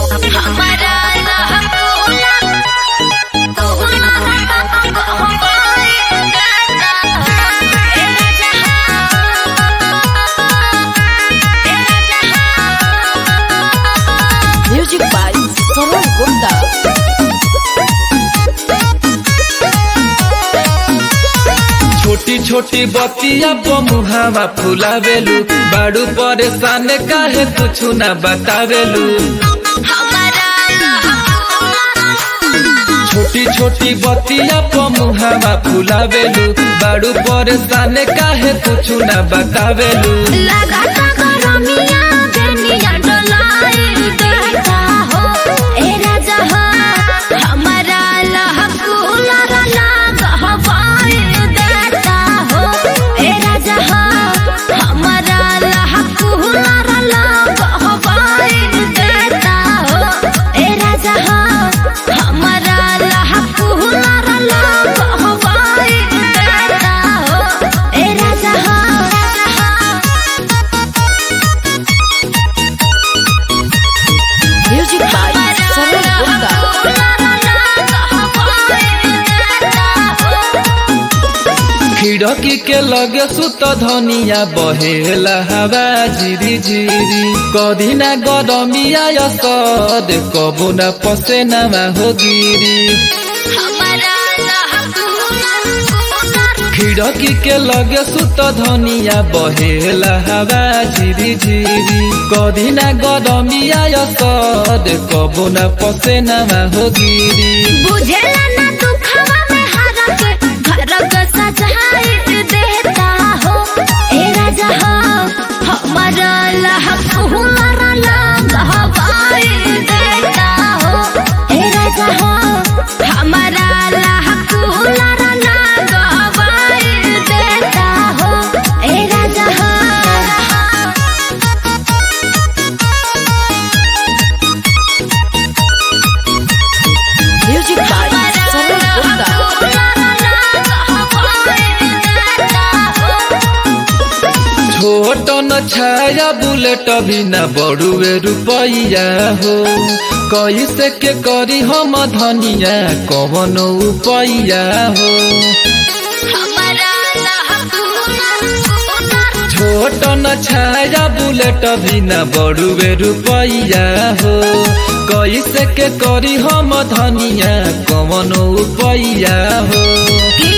हमारा लहकोला कोला कहवाई गाता ए जहां Music by Saran Gupta. छोटी छोटी बतिया मुहावा फुलावेलू बाड़ू परेशान काहे कुछ ना बतावेलू हमारा लहकोला छोटी छोटी बतिया मुहावा फुलावेलू बाड़ू परेशान काहे कुछ ना बतावेलू लगाता गरमिया बेनिया डोलाई देता हो ए राजा हो हमारा लहकुला लग हवाई देता हो ए राजा हो हमारा लहकुला लग हवाई देता हो ए राजा हो हमारा लहकुला लग हवाई देता हो ए राजा हो Music by Saran Gupta. खिड़की के लगे सुत धनिया बहेला हवा झिरी झिरी कदी ना गरमिया यसद कबो ना पसेना हो गिरी खिड़की के लगे सुत धनिया बहेला हवा झिरी झिरी कदी ना गरमिया यसद कबो ना पसेना हो गिरी बुझेला ना दुखवा में हरक घरक सजाए देता हो ए राजा हो हमारा लहक हुनर लग हवाई देता हो ए राजा हो हमारा लहक हुनर लग हवाई देता हो ए राजा हो Music by Saran Gupta. छोट न छाया बुलेट बिना बड़ुए रुपैया हो कैसे के करी हम धनिया कवन उपैया हो छोट न छाया बुलेट बिना बड़ुए रुपैया हो कैसे के करी हम धनिया कवन उपैया हो कि